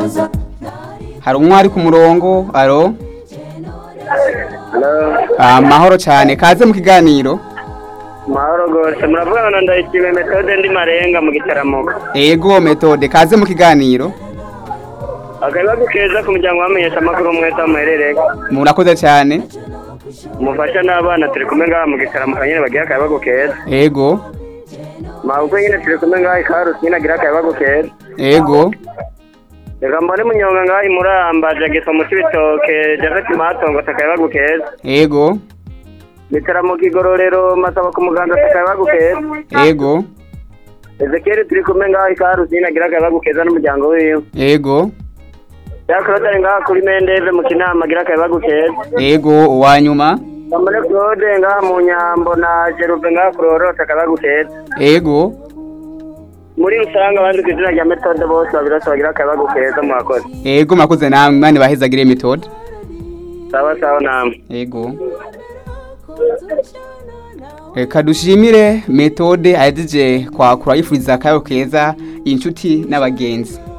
hari umwe ari ku murongo alo amahoro cyane kaze mu kiganiro mahoro rwose muravugana na ndayishimiye metode ndi marenga mu gitaramuka ego metode kaze mu kiganiro akabibazo keza ku muryango wamenyesha amakuru mwese aho muherereye murakoze cyane umufasha n'abana turi kumwe ngaha mu gitaramuka nyine bagira akabibazo keza ego mabukwe nyine turi kumwe ngaha ikarusi nyine agira akabibazo keza ego reka mbone munyonga ngaha imuramba jagiso mu cibitoke javeti matongo akabibazo keza ego gitaramuka igororero masaba ku muganda akabibazo keza ego ezekiyeli turi kumwe ngaha ikarusi nyine agira akabibazo keza n'umuryango wiwe ego yakorotari ngaha kuri mendeve mu kinama agira akabibazo keza ego uwanyuma Kamare Claude ngaha mu nyambo na Jerube ngaha kurorota akabibazo keza ego muri rusange abandi ku izina rya metode bose babirose bagira akabibazo keza mwakoze ego murakoze namwe mani bahezagire metode sawa sawa namwe ego reka dushimire metode ahejeje kwakura yifuriza akayo keza inshuti n'abagenzi